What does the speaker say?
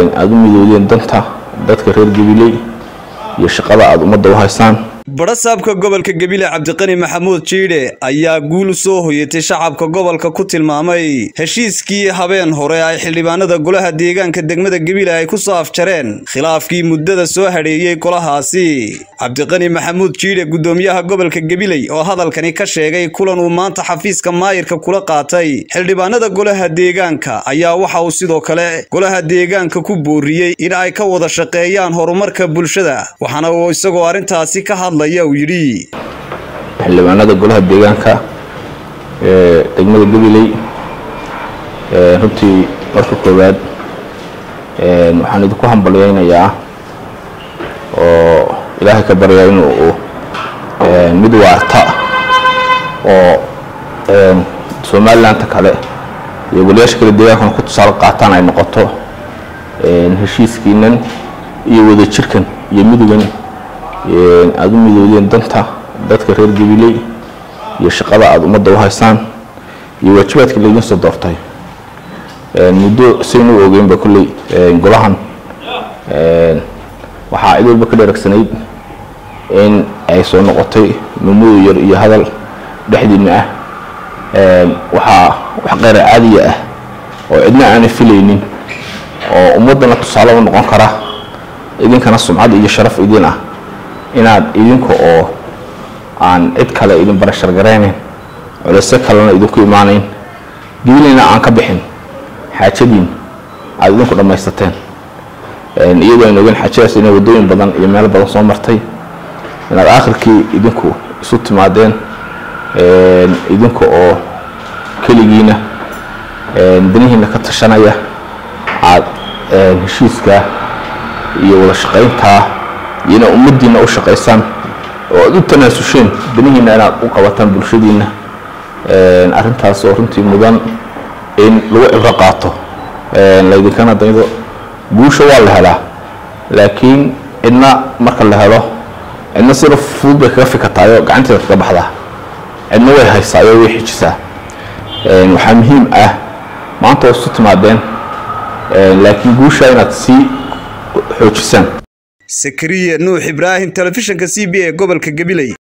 aada u midoodeen danta dadka reer gabiley iyo shaqada aada ummadda u haysaan badhasaabka gobolka gebile cabdiqani maxamuud jiidhe ayaa guul soo hoyatay shacabka gobolka ku tilmaamay heshiiskii habeen hore ay xildhibaanada golaha deegaanka degmada gebile ay ku soo afjareen khilaafkii muddada soo hadheeyey golahaasi cabdiqani maxamuud jiidhe guddoomiyaha gobolka gebiley oo hadalkani ka sheegay kulan uu maanta xafiiska maayirka kula qaatay xildhibaanada golaha deegaanka ayaa waxa uu sidoo kale golaha deegaanka ku booriyey in ay ka wada shaqeeyaan horumarka bulshada waxaana uu isagoo arrintaasi ka hadlay xildhibaanada golaha deegaanka ee degmada gabiley runtii marka koowaad waxaan idinku hambalyeynayaa oo ilaahay ka baryaa inuu mid waarta oo somalilandta kale iyo golayaasha kale deegaankana ku tusaale qaataan ay noqoto heshiiskiinan iyo wadajirkan iyo midogan aada u midoodeen danta dadka reer gabiley iyo shaqada aada ummadda u haysaan iyo waajibaadka laydin soo doortay muddo saynu u ogeynba kolley golahan waxaa cid walba ka dheeragsanayd in ay soo noqotay mamudo yar iyo hadal dhexdiina ah waxaa wax qeyra caadiya ah oo cidna aanay filaynin oo ummaddana tusaale u noqon kara idinkana sumcad iyo sharaf idin ah inaad idinka oo aan cid kale idin barashar garaynayn culeyse kalena idinku imaanayn gibileyna aan ka bixin xaajadiin aada idinku dhammaysateen iyadoo aynu ogeyn xaajadaas inay waddooyin badan iyo meelo badan soo martay inaad aakhirkii idinku isu timaadeen idinka oo keligiina danihiina ka tashanaya aad heshiiska iyo wada shaqayntaa iyo inaad ummaddiina u shaqaysaan oo aad u tanaasuseen danihiina inaad u qabataan bulshadiina arrintaas oo runtii mudan in lagu cibro qaato laydinkana daydo guusha waa la helaa laakiin cidna marka la helo cidna sida fudud bay kaga fikataayo gacanteeda kaga baxdaa cidna way haysaayo way xijisaa waxaa muhiim ah maanta waa isu timaadeen laakiin guusha inaad sii xoojisaan sakariya nuux ibraahim telefishinka c b a gobolka gabiley